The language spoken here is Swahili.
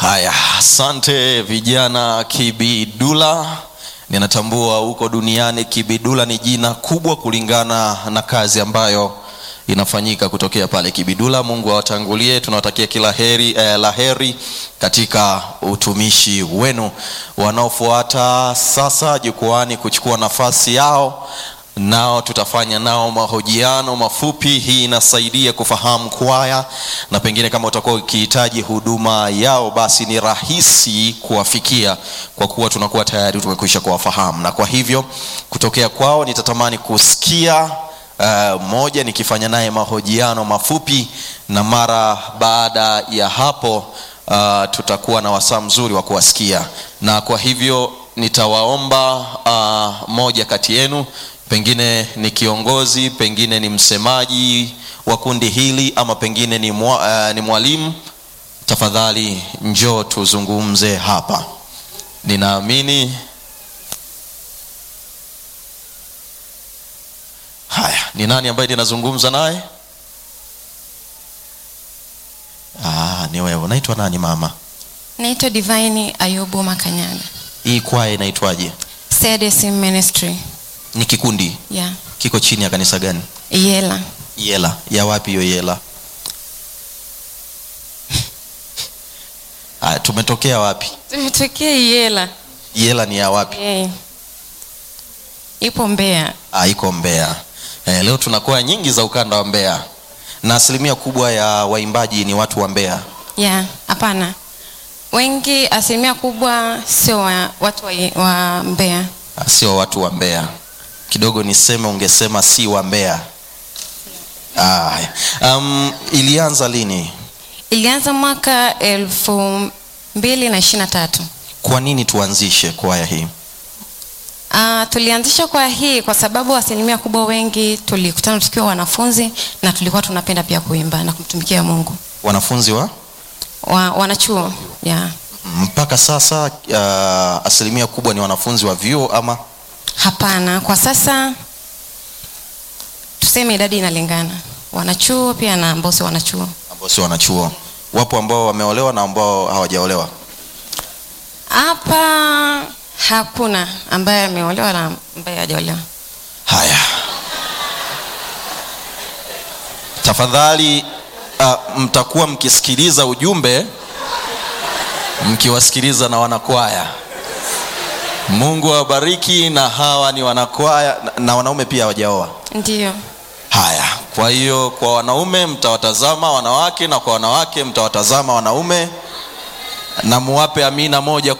Haya, asante vijana Kibidula. Ninatambua huko duniani Kibidula ni jina kubwa kulingana na kazi ambayo inafanyika kutokea pale Kibidula. Mungu awatangulie, tunawatakia kila heri, eh, la heri katika utumishi wenu. Wanaofuata sasa jukwani kuchukua nafasi yao nao tutafanya nao mahojiano mafupi. Hii inasaidia kufahamu kwaya, na pengine kama utakuwa ukihitaji huduma yao, basi ni rahisi kuwafikia kwa kuwa tunakuwa tayari tumekwisha kuwafahamu, na kwa hivyo kutokea kwao nitatamani kusikia uh, moja nikifanya naye mahojiano mafupi, na mara baada ya hapo uh, tutakuwa na wasaa mzuri wa kuwasikia, na kwa hivyo nitawaomba uh, moja kati yenu pengine ni kiongozi, pengine ni msemaji wa kundi hili, ama pengine ni, mwa, uh, ni mwalimu, tafadhali njoo tuzungumze hapa. Ninaamini haya. Ni nani ambaye ninazungumza naye? Ah, ni wewe. Unaitwa nani mama? Naitwa Divine Ayubu Makanyaga. Hii kwaya inaitwaje? CDC Ministry. Ni kikundi Yeah. kiko chini ya kanisa gani? Yela. Yela ya wapi hiyo Yela? Ah, tumetokea wapi? Tumetokea Yela. Yela ni ya wapi? Hey. Ipo Mbeya. Ah, iko Mbeya. Eh, leo tuna kwaya nyingi za ukanda wa Mbeya na asilimia kubwa ya waimbaji ni watu wa Mbeya. Yeah, hapana. Wengi asilimia kubwa sio wa, watu wa, wa Mbeya. Ah, sio watu wa Mbeya. Kidogo niseme, ungesema si wa Mbeya. Ah, haya. um, ilianza lini? Ilianza mwaka elfu mbili na ishirini na tatu. Kwa nini tuanzishe kwaya hii? Uh, tulianzisha kwa hii kwa sababu asilimia kubwa wengi tulikutana tukiwa wanafunzi na tulikuwa tunapenda pia kuimba na kumtumikia Mungu. Wanafunzi wa Wa, wanachuo yeah. mpaka sasa uh, asilimia kubwa ni wanafunzi wa vyuo ama Hapana, kwa sasa tuseme idadi inalingana, wanachuo pia na ambao sio wanachuo. ambao sio wanachuo. Wapo ambao wameolewa na ambao hawajaolewa. Hapa hakuna ambaye ameolewa na ambaye hajaolewa. Haya, tafadhali uh, mtakuwa mkisikiliza ujumbe mkiwasikiliza na wanakwaya. Mungu awabariki. Na hawa ni wanakwaya na, na wanaume pia hawajaoa. Ndiyo. Haya, kwa hiyo kwa wanaume mtawatazama wanawake na kwa wanawake mtawatazama wanaume, na muwape amina moja